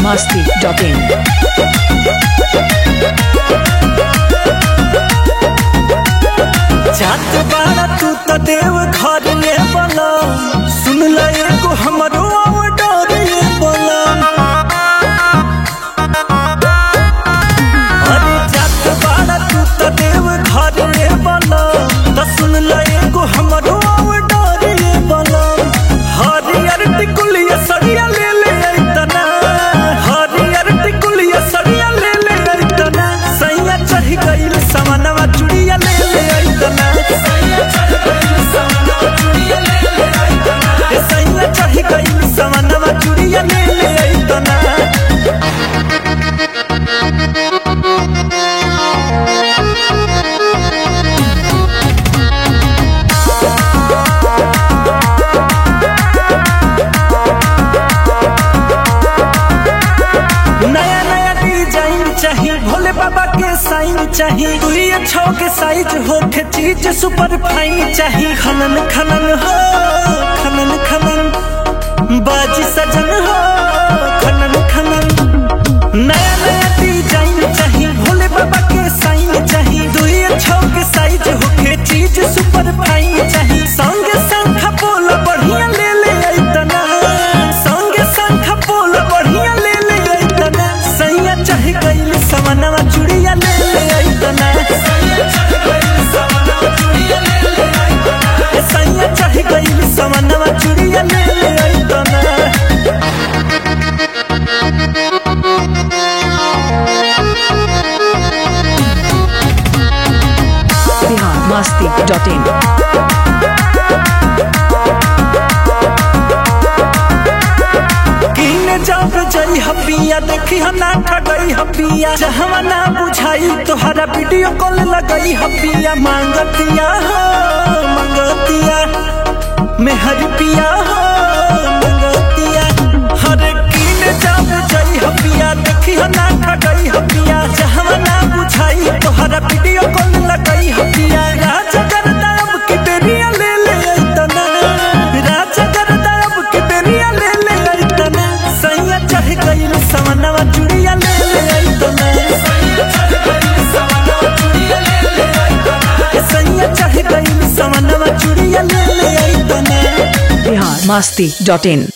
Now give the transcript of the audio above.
masti.in. जात बाड़ा तू त देव घर में बना सुन ल एगो हमरो ऑर्डर ये बना अरे जात बाड़ा तू त देव घर में बना त सुन ल एगो हमरो ऑर्डर ये बना हरियर टिकुलिया सरिया ले ले ऐतना हरियर टिकुलिया सरिया ले ले ऐतना सैया चढ़ गइल समनवा चुड़िया ले ले ऐतना सैया चढ़ गइल समनवा चुड़िया ले ले ऐतना ए सैया चढ़ गइल समनवा चुड़िया ले ले ऐतना नया नया डिजाइन चाहिए भोले बाबा के साइन चाहिए तू ये छो के साइज हो के चीज सुपर फाइन चाहिए खनन खनन हो खनन खनन बाजी सजन हो खनन खनन नया नया डिजाइन चाहिए भोले बाबा के साइन चाहिए तू ये छो के साइज हो के चीज सुपर फाइन चाहिए संग संग बोल बढ़िया ले ले ऐतना संग संग बोल बढ़िया ले ले ऐतना सैया चढ़ गइल समनवा चुड़िया ले ले ऐतना सैया चढ़ गइल समनवा चुड़िया ले ले ऐतना सैया चढ़ गइल समनवा चुड़िया ले ले ऐतना Bihar masti.in. कीने जब जई हपिया देखी हम ना ठगई हपिया जहवा ना बुझाई तोहरा वीडियो कॉल लगई हपिया मांगतिया हो मांगतिया मेहर पिया हो मांगतिया हरे कीने जब जई हपिया देखी हम ना ठगई हपिया जहवा ना बुझाई तोहरा वीडियो कॉल लगई हपिया राजा करता अब की बेरिया ले ले ऐतना राजा करता अब की बेरिया ले ले ऐतना सैया चढ़ गइल समनवा चुड़िया ले ले ऐतना सैया चढ़ गइल समनवा चुड़िया ले ले ऐतना सैया चढ़ गइल समनवा चुड़िया ले ले ऐतना Bihar masti.in.